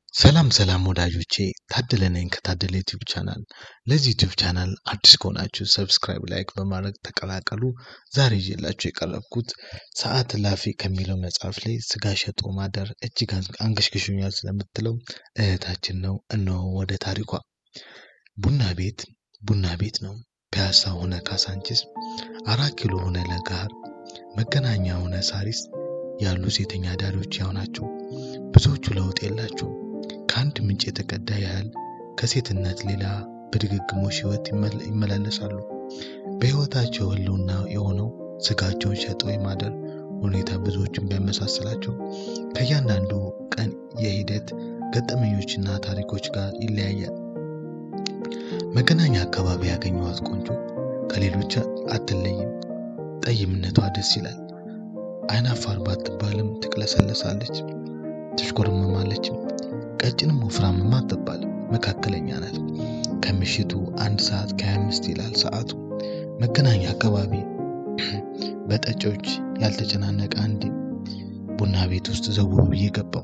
ሰላም ሰላም ወዳጆቼ ታደለ ነኝ ከታደለ ዩቲዩብ ቻናል። ለዚህ ዩቲዩብ ቻናል አዲስ ከሆናችሁ ሰብስክራይብ፣ ላይክ በማድረግ ተቀላቀሉ። ዛሬ ይዤላችሁ የቀረብኩት ሰዓት እላፊ ከሚለው መጽሐፍ ላይ ስጋ ሸጦ ማደር እጅግ አንገሽግሾኛል ስለምትለው እህታችን ነው። እነሆ ወደ ታሪኳ። ቡና ቤት ቡና ቤት ነው። ፒያሳ ሆነ ካሳንቺስ፣ አራት ኪሎ ሆነ ለገሃር፣ መገናኛ ሆነ ሳሪስ ያሉ ሴተኛ አዳሪዎች ያው ናቸው። ብዙዎቹ ለውጥ የላቸውም። ከአንድ ምንጭ የተቀዳ ያህል ከሴትነት ሌላ በድግግሞሽ ሕይወት ይመላለሳሉ። በሕይወታቸው ህልውና የሆነው ስጋቸውን ሸጠው የማደር ሁኔታ ብዙዎችን ቢያመሳስላቸው ከእያንዳንዱ ቀን የሂደት ገጠመኞችና ታሪኮች ጋር ይለያያል። መገናኛ አካባቢ ያገኘኋት ቆንጆ ከሌሎች አትለይም። ጠይምነቷ ደስ ይላል። አይናፋር ባትባልም ትቅለሰለሳለች፣ ትሽኮረመማለችም። ቀጭንም ወፍራምም አትባልም፣ መካከለኛ ናት። ከምሽቱ አንድ ሰዓት ከ25 ይላል ሰዓቱ። መገናኛ አካባቢ በጠጮች ያልተጨናነቀ አንድ ቡና ቤት ውስጥ ዘው ብዬ ገባው።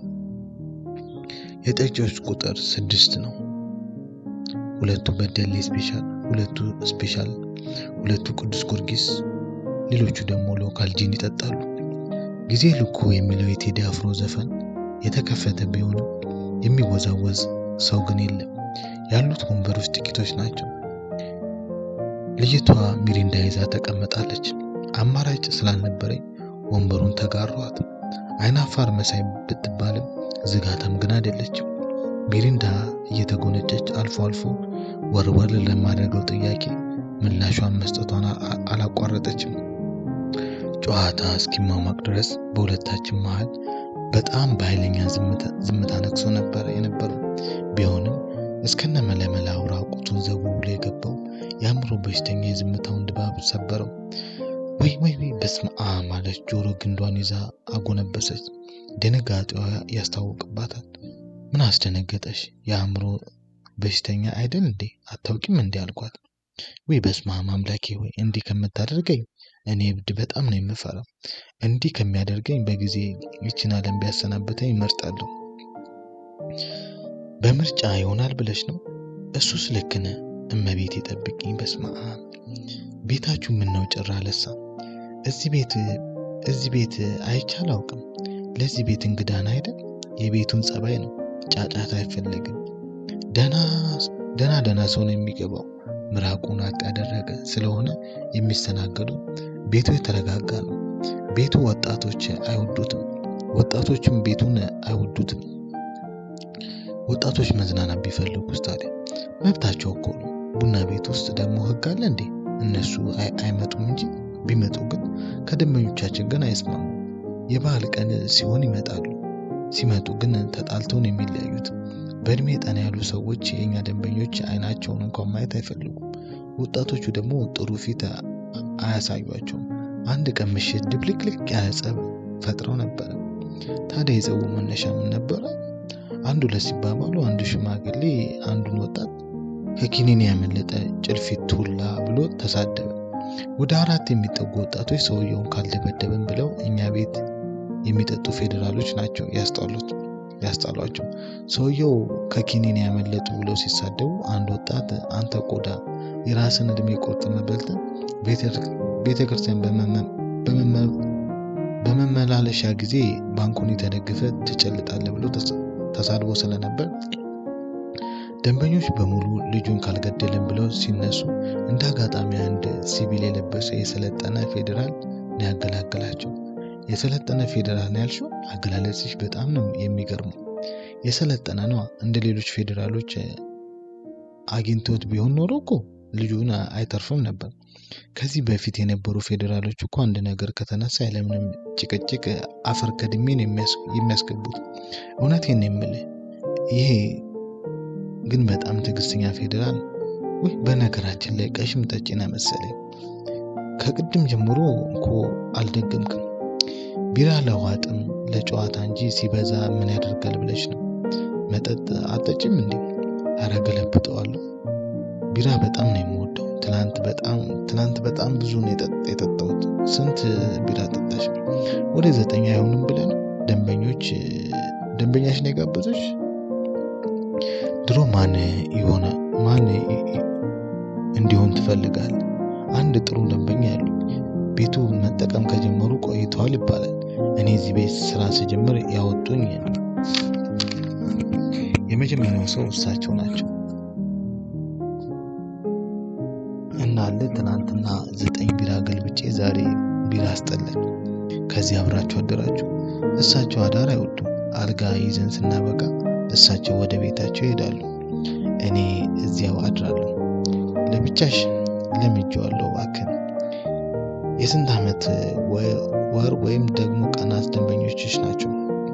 የጠጮች ቁጥር ስድስት ነው። ሁለቱ በደሌ ስፔሻል፣ ሁለቱ ስፔሻል፣ ሁለቱ ቅዱስ ጊዮርጊስ፣ ሌሎቹ ደግሞ ሎካል ጂን ይጠጣሉ። ጊዜ ልኩ የሚለው የቴዲ አፍሮ ዘፈን የተከፈተ ቢሆንም የሚወዛወዝ ሰው ግን የለም። ያሉት ወንበሮች ጥቂቶች ናቸው። ልጅቷ ሚሪንዳ ይዛ ተቀምጣለች። አማራጭ ስላልነበረኝ ወንበሩን ተጋሯት። አይናፋር መሳይ ብትባልም ዝጋታም ግን አይደለችም። ሚሪንዳ እየተጎነጨች አልፎ አልፎ ወርወር ለማድረገው ጥያቄ ምላሿን መስጠቷን አላቋረጠችም። ጨዋታ እስኪሟሟቅ ድረስ በሁለታችን መሃል በጣም በኃይለኛ ዝምታ ነግሶ ነበር የነበረው። ቢሆንም እስከነ መለመላው ራቁቱን ዘው ብሎ የገባው የአእምሮ በሽተኛ የዝምታውን ድባብ ሰበረው። ወይ ወይ ወይ በስመ አብ ማለች። ጆሮ ግንዷን ይዛ አጎነበሰች። ድንጋጤዋ ያስታውቅባታል። ምን አስደነገጠሽ? የአእምሮ በሽተኛ አይደል እንዴ? አታውቂም እንዴ አልኳት። ወይ በስመ አብ አምላኬ ሆይ እንዲህ ከምታደርገኝ እኔ እብድ በጣም ነው የምፈራው። እንዲህ ከሚያደርገኝ በጊዜ ይችን ዓለም ቢያሰናብተኝ ይመርጣለሁ። በምርጫ ይሆናል ብለሽ ነው? እሱስ ልክ ነህ። እመቤት የጠብቅኝ። በስመ አብ ቤታችሁ ምን ነው ጭራ ለሳ? እዚህ ቤት እዚህ ቤት አይቼ አላውቅም። ለዚህ ቤት እንግዳን አይደል? የቤቱን ጸባይ ነው። ጫጫታ አይፈልግም። ደና ደና ደና ሰው ነው የሚገባው። ምራቁን አጥ ያደረገ ስለሆነ የሚስተናገዱ ቤቱ የተረጋጋ ነው። ቤቱ ወጣቶች አይወዱትም፣ ወጣቶችም ቤቱን አይወዱትም። ወጣቶች መዝናናት ቢፈልጉስ ታዲያ መብታቸው እኮ ነው። ቡና ቤት ውስጥ ደግሞ ሕግ አለ እንዴ? እነሱ አይመጡም እንጂ ቢመጡ ግን ከደንበኞቻችን ግን አይስማሙ። የበዓል ቀን ሲሆን ይመጣሉ። ሲመጡ ግን ተጣልተው ነው የሚለያዩት። በእድሜ ጠና ያሉ ሰዎች የእኛ ደንበኞች አይናቸውን እንኳን ማየት አይፈልጉም። ወጣቶቹ ደግሞ ጥሩ ፊት አያሳዩቸውም። አንድ ቀን ምሽት ድብልቅልቅ ያለ ጸብ ፈጥረው ነበረ። ታዲያ የጸቡ መነሻ ምን ነበረ? አንዱ ለሲባባሉ አንዱ ሽማግሌ አንዱን ወጣት ከኪኒን ያመለጠ ጭልፊት ሁላ ብሎ ተሳደበ። ወደ አራት የሚጠጉ ወጣቶች ሰውየውን ካልደበደብን ብለው እኛ ቤት የሚጠጡ ፌዴራሎች ናቸው ያስጣሉት ያስጣሏቸው። ሰውየው ከኪኒን ያመለጡ ብለው ሲሳደቡ አንድ ወጣት አንተ ቆዳ የራስን እድሜ ቆርጥመህ በልተህ ቤተ ክርስቲያን በመመላለሻ ጊዜ ባንኩን ተደግፈ ትጨልጣለህ ብሎ ተሳድቦ ስለነበር ደንበኞች በሙሉ ልጁን ካልገደልን ብለው ሲነሱ እንደ አጋጣሚ አንድ ሲቪል የለበሰ የሰለጠነ ፌዴራል ነው ያገላገላቸው። የሰለጠነ ፌዴራል ነው ያልሽው? አገላለጽሽ በጣም ነው የሚገርመው። የሰለጠነ ነዋ። እንደ ሌሎች ፌዴራሎች አግኝቶት ቢሆን ኖሮ እኮ ልጁን አይተርፍም ነበር። ከዚህ በፊት የነበሩ ፌዴራሎች እኮ አንድ ነገር ከተነሳ ያለምንም ጭቅጭቅ አፈር ከድሜን የሚያስገቡት። እውነቴን የምልህ ይሄ ግን በጣም ትዕግስተኛ ፌዴራል። ወይ በነገራችን ላይ ቀሽም ጠጪና መሰለኝ። ከቅድም ጀምሮ እኮ አልደገምክም። ቢራ ለውሃ ጥም ለጨዋታ እንጂ ሲበዛ ምን ያደርጋል ብለሽ ነው? መጠጥ አጠጭም እንዴ? አረ ገለብጠዋለሁ። ቢራ በጣም ነው የምወደው። ትናንት በጣም ትናንት በጣም ብዙ ነው የጠጣሁት። ስንት ቢራ ጠጣሽ? ወደ ዘጠኝ አይሆንም ብለን ደንበኞች ደንበኛሽ ነው የጋበዘሽ? ድሮ ማን የሆነ ማን እንዲሆን ትፈልጋለህ? አንድ ጥሩ ደንበኛ ያሉ ቤቱ መጠቀም ከጀመሩ ቆይተዋል ይባላል። እኔ እዚህ ቤት ስራ ስጀምር ያወጡኝ የመጀመሪያው ሰው እሳቸው ናቸው። እናለ ትናንትና ዘጠኝ ቢራ ገልብጬ ዛሬ ቢራ አስጠላኝ። ከዚህ አብራችሁ አደራችሁ። እሳቸው አዳር አይወዱም። አልጋ ይዘን ስናበቃ እሳቸው ወደ ቤታቸው ይሄዳሉ። እኔ እዚያው አድራለሁ። ለብቻሽ ለምጄዋለሁ እባክህን። የስንት ዓመት ወር ወይም ደግሞ ቀናት ደንበኞችሽ ናቸው?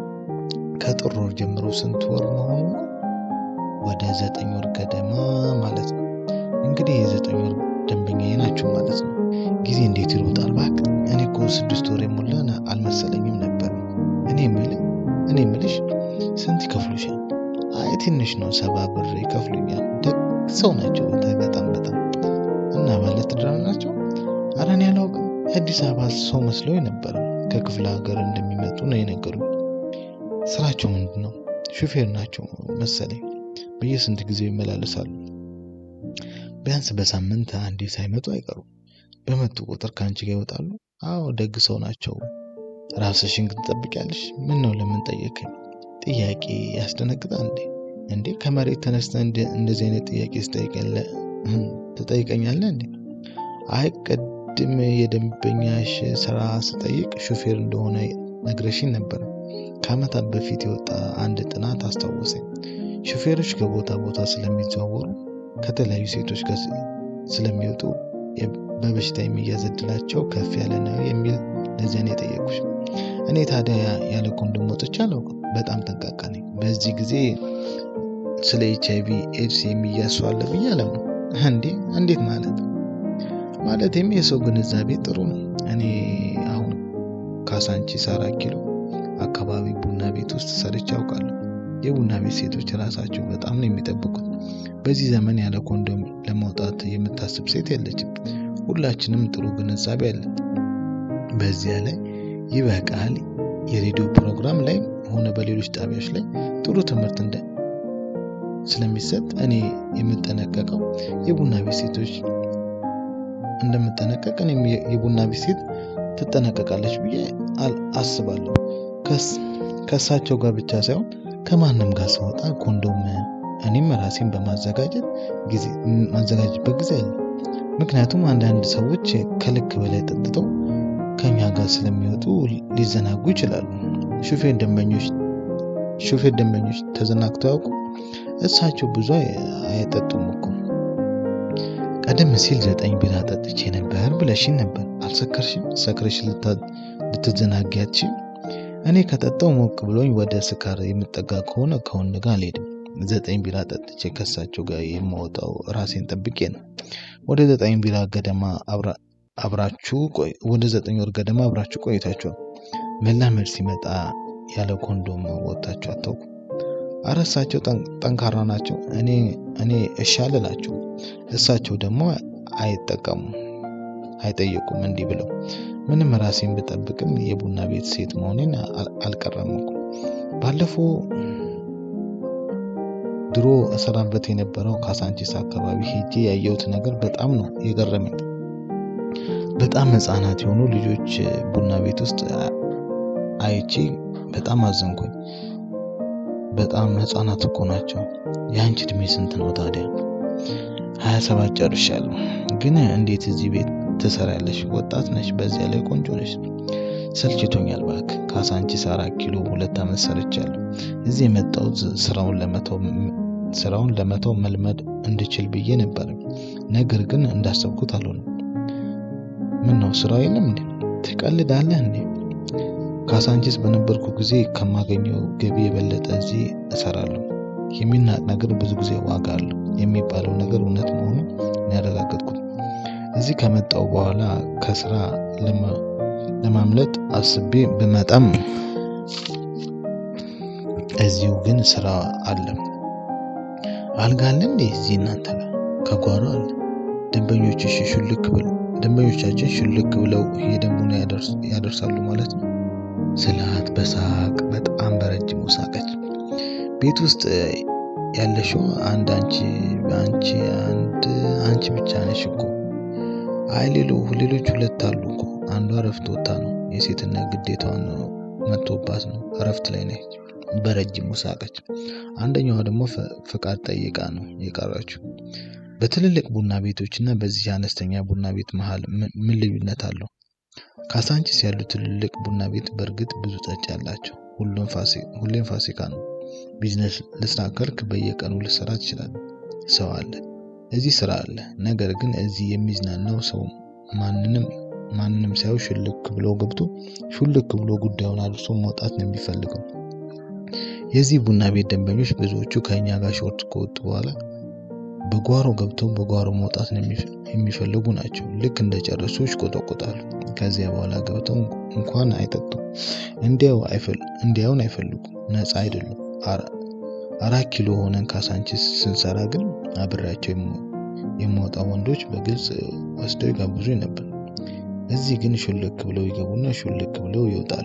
ከጥር ወር ጀምሮ ስንት ወር መሆኑ? ወደ ዘጠኝ ወር ገደማ ማለት ነው። እንግዲህ የዘጠኝ ወር ደንበኛዬ ናቸው ማለት ነው። ጊዜ እንዴት ይሮጣል እባክህ። እኔ እኮ ስድስት ወር የሞላን አልመሰለኝም ነበር። እኔ የምልህ እኔ የምልሽ ስንት ይከፍሉሻል? አይ ትንሽ ነው፣ ሰባ ብር ይከፍሉኛል። ደግ ሰው ናቸው በጣም በጣም እና ባለትዳር ናቸው? ኧረ እኔ አላውቅም። የአዲስ አበባ ሰው መስሎኝ ነበር። ከክፍለ ሀገር እንደሚመጡ ነው የነገሩኝ። ስራቸው ምንድን ነው? ሹፌር ናቸው መሰለኝ። በየስንት ጊዜው ይመላለሳሉ? ቢያንስ በሳምንት አንዴ ሳይመጡ አይቀሩም። በመጡ ቁጥር ከአንቺ ጋር ይወጣሉ? አዎ ደግ ሰው ናቸው። ራስሽን ግን ትጠብቂያለሽ? ምን ነው ለምን ጠየቀኝ? ጥያቄ ያስደነግጣ እንዴ? እንዴ ከመሬት ተነስተ እንደዚህ አይነት ጥያቄ ትጠይቀኛለህ እንዴ? አይ ቅድም የደንበኛሽ ስራ ስጠይቅ ሹፌር እንደሆነ ነግረሽኝ ነበር። ከዓመታት በፊት የወጣ አንድ ጥናት አስታወሰኝ። ሹፌሮች ከቦታ ቦታ ስለሚዘዋወሩ ከተለያዩ ሴቶች ጋር ስለሚወጡ በበሽታ የሚያዝ ዕድላቸው ከፍ ያለ ነው የሚል ለዚያ ነው የጠየኩሽ። እኔ ታዲያ ያለ ኮንዶም ወጥቼ አላውቅም። በጣም ጠንቃቃ ነኝ። በዚህ ጊዜ ስለ ኤች አይቪ ኤድስ የሚያዝ ሰው አለ ብዬ አላምንም። እንዴ እንዴት ማለት? ማለቴም የሰው ግንዛቤ ጥሩ ነው። እኔ አሁን ካሳንቺስ አራት ኪሎ አካባቢ ቡና ቤት ውስጥ ሰርቼ አውቃለሁ። የቡና ቤት ሴቶች ራሳቸው በጣም ነው የሚጠብቁት። በዚህ ዘመን ያለ ኮንዶም ለመውጣት የምታስብ ሴት የለችም። ሁላችንም ጥሩ ግንዛቤ አለን። በዚያ ላይ ይበቃል። የሬዲዮ ፕሮግራም ላይ ሆነ በሌሎች ጣቢያዎች ላይ ጥሩ ትምህርት እንደ ስለሚሰጥ እኔ የምጠነቀቀው የቡና ቤት ሴቶች እንደምጠነቀቅ እኔም የቡና ቤት ሴት ትጠነቀቃለች ብዬ አስባለሁ። ከእሳቸው ጋር ብቻ ሳይሆን ከማንም ጋር ስወጣ ኮንዶም እኔም ራሴን በማዘጋጀት ጊዜ ማዘጋጀበት ጊዜ አለ። ምክንያቱም አንዳንድ ሰዎች ከልክ በላይ ጠጥተው ከኛ ጋር ስለሚወጡ ሊዘናጉ ይችላሉ። ሹፌር ደንበኞች ሹፌር ደንበኞች ተዘናግተው ያውቁ? እሳቸው ብዙ አይጠጡም እኮ። ቀደም ሲል ዘጠኝ ቢራ ጠጥቼ ነበር ብለሽኝ ነበር። አልሰከርሽም? ሰክረሽ ልትዘናጊ አትችይም። እኔ ከጠጣው ሞቅ ብሎኝ ወደ ስካር የምጠጋ ከሆነ ከወንድ ጋር አልሄድም። ዘጠኝ ቢራ ጠጥቼ ከእሳቸው ጋር የማወጣው ራሴን ጠብቄ ነው። ወደ ዘጠኝ ቢራ ገደማ አብራችሁ ወደ ዘጠኝ ወር ገደማ አብራችሁ ቆይታችኋል። መላመድ ሲመጣ ያለ ኮንዶም ወጥታችሁ አታውቁም። አረ እሳቸው ጠንካራ ናቸው። እኔ እኔ እሺ አልላቸው። እሳቸው ደግሞ አይጠቀሙም አይጠየቁም። እንዲህ ብለው ምንም ራሴን ብጠብቅም የቡና ቤት ሴት መሆኔን አልቀረም እኮ። ባለፈው ድሮ እሰራበት የነበረው ካሳንቺስ አካባቢ ሄጄ ያየሁት ነገር በጣም ነው የገረመኝ። በጣም ሕፃናት የሆኑ ልጆች ቡና ቤት ውስጥ አይቼ በጣም አዘንኩኝ። በጣም ሕፃናት እኮ ናቸው። የአንቺ እድሜ ስንት ነው ታዲያ? ሀያ ሰባት ጨርሻለሁ። ግን እንዴት እዚህ ቤት ትሰሪያለሽ? ወጣት ነሽ፣ በዚያ ላይ ቆንጆ ነሽ። ሰልችቶኛል እባክህ። ካሳንቺስ አራት ኪሎ ሁለት ዓመት ሰርቻለሁ። እዚህ የመጣሁት ስራውን ለመተው ስራውን ለመተው መልመድ እንድችል ብዬ ነበር። ነገር ግን እንዳሰብኩት አልሆነም። ምን ነው ስራው የለም እንዴ? ትቀልዳለህ እንዴ? ካሳንቺስ በነበርኩ ጊዜ ከማገኘው ገቢ የበለጠ እዚህ እሰራለሁ። የሚናቅ ነገር ብዙ ጊዜ ዋጋ አለው የሚባለው ነገር እውነት መሆኑን ያረጋገጥኩት እዚህ ከመጣው በኋላ ከስራ ለማምለጥ አስቤ ብመጣም እዚሁ ግን ስራ አለ። አልጋ አለ እንዴ እዚህ እናንተ ጋር? ከጓሮ አለ። ደንበኞችሽ ሹልክ ብለው ደንበኞቻችን ሹልክ ብለው ሄደን ቡና ያደርሳሉ ማለት ነው ስላት በሳቅ በጣም በረጅሙ ሳቀች። ቤት ውስጥ ያለሽው አንድ አንቺ አንቺ አንድ አንቺ ብቻ ነሽ እኮ። አይ ሌሎ ሌሎች ሁለት አሉ እኮ። አንዷ እረፍት ወጥታ ነው የሴትነት ግዴታዋን መጥቶባት ነው እረፍት ላይ ነች። በረጅሙ ሳቀች። አንደኛዋ ደግሞ ፍቃድ ጠይቃ ነው የቀረችው። በትልልቅ ቡና ቤቶች እና በዚህ አነስተኛ ቡና ቤት መሃል ምን ልዩነት አለው? ካሳንቺስ ያሉ ትልልቅ ቡና ቤት በእርግጥ ብዙ ጠጭ ያላቸው፣ ሁሌም ፋሲካ ነው። ቢዝነስ ልስራ ካልክ በየቀኑ ልሰራ ትችላለህ። ሰው አለ፣ እዚህ ስራ አለ። ነገር ግን እዚህ የሚዝናናው ሰው ማንንም ማንንም ሳይው ሽልክ ብሎ ገብቶ ሹልክ ብሎ ጉዳዩን አድርሶ መውጣት ነው የሚፈልገው። የዚህ ቡና ቤት ደንበኞች ብዙዎቹ ከእኛ ጋር ሾርት ከወጡ በኋላ በጓሮ ገብተው በጓሮ መውጣት የሚፈልጉ ናቸው። ልክ እንደ ጨረሱ ይቆጠቆጣሉ። ከዚያ በኋላ ገብተው እንኳን አይጠጡም፣ እንዲያውን አይፈልጉም። ነፃ አይደሉም። አራት ኪሎ ሆነን ካሳንቺስ ስንሰራ ግን አብሬያቸው የማወጣው ወንዶች በግልጽ ወስደው ይጋብዙኝ ነበር። እዚህ ግን ሹልክ ብለው ይገቡና ሹልክ ብለው ይወጣሉ።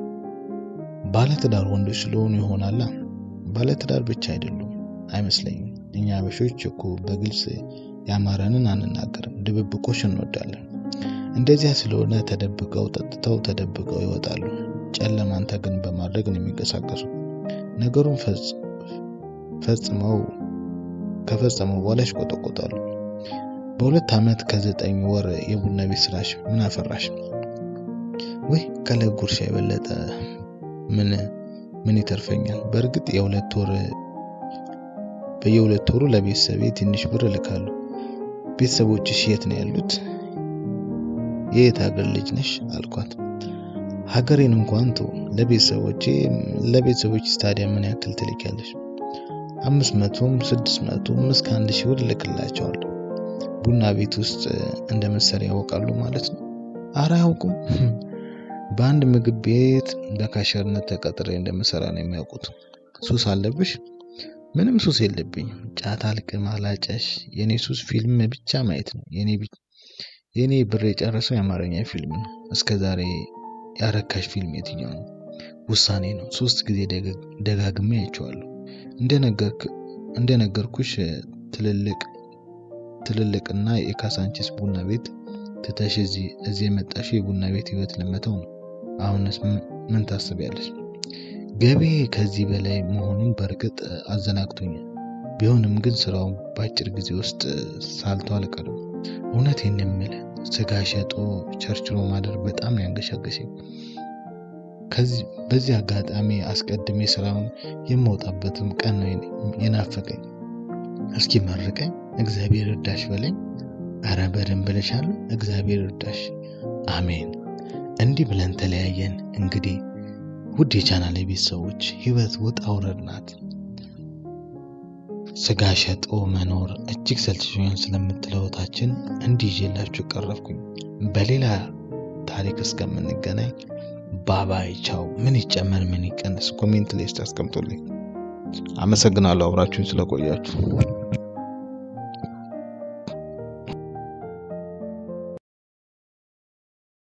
ባለትዳር ወንዶች ስለሆኑ ይሆናላ። ባለትዳር ብቻ አይደሉም አይመስለኝም። እኛ አበሾች እኮ በግልጽ ያማረንን አንናገርም፣ ድብብቆሽ እንወዳለን። እንደዚያ ስለሆነ ተደብቀው ጠጥተው ተደብቀው ይወጣሉ። ጨለማን ተገን በማድረግ ነው የሚንቀሳቀሱ። ነገሩን ፈጽመው ከፈጸመው በኋላ ይቆጠቆጣሉ። በሁለት ዓመት ከዘጠኝ ወር የቡና ቤት ስራሽ ምን አፈራሽ? ወይ ከላይ ጉርሻ የበለጠ ምን ምን ይተርፈኛል? በእርግጥ የሁለት ወር በየሁለት ወሩ ለቤተሰቤ ትንሽ ብር እልካለሁ። ቤተሰቦችሽ የት ነው ያሉት? የየት ሀገር ልጅ ነሽ አልኳት። ሀገሬን እንኳን ተው፣ ለቤተሰቦቼ ለቤተሰቦች ስታዲያ ምን ያክል ትልኪያለሽ? አምስት መቶም ስድስት መቶም እስከ አንድ ሺህ ብር እልክላቸዋለሁ። ቡና ቤት ውስጥ እንደ መሰሪያ ያውቃሉ ማለት ነው? አረ አያውቁም። በአንድ ምግብ ቤት በካሸርነት ተቀጥሬ እንደምሰራ ነው የሚያውቁት። ሱስ አለብሽ? ምንም ሱስ የለብኝም። ጫት አልቅም፣ አላጨሽ። የኔ ሱስ ፊልም ብቻ ማየት ነው። የኔ ብር የጨረሰው የአማርኛ ፊልም ነው። እስከ ዛሬ ያረካሽ ፊልም የትኛው ነው? ውሳኔ ነው። ሶስት ጊዜ ደጋግሜ አይቼዋለሁ። እንደነገርኩሽ ትልልቅ ትልልቅና የካሳንቺስ ቡና ቤት ትተሽ እዚህ እዚህ የመጣሽው የቡና ቤት ህይወት ለመተው ነው። አሁንስ ምን ታስቢያለሽ? ገቢ ከዚህ በላይ መሆኑን በእርግጥ አዘናግቶኛል። ቢሆንም ግን ስራው በአጭር ጊዜ ውስጥ ሳልቶ አልቀርም። እውነቴን የምልህ ስጋ ሸጦ ቸርችሮ ማደር በጣም ያንገሻገሸኝ። በዚህ አጋጣሚ አስቀድሜ ስራውን የማውጣበትም ቀን ነው የናፈቀኝ። እስኪ መርቀኝ፣ እግዚአብሔር እርዳሽ በለኝ። አረ በደንብ ብለሻለሁ። እግዚአብሔር እርዳሽ። አሜን። እንዲህ ብለን ተለያየን። እንግዲህ ውድ የቻናል ቤተሰቦች ህይወት ውጣ ውረድ ናት። ስጋ ሸጦ መኖር እጅግ ሰልችቶኛል ስለምትለው እህታችን እንዲህ ይዤላችሁ ቀረብኩኝ። በሌላ ታሪክ እስከምንገናኝ ባባይ ቻው። ምን ይጨመር ምን ይቀንስ ኮሜንት ላይ አስቀምጡልኝ። አመሰግናለሁ አብራችሁን ስለቆያችሁ።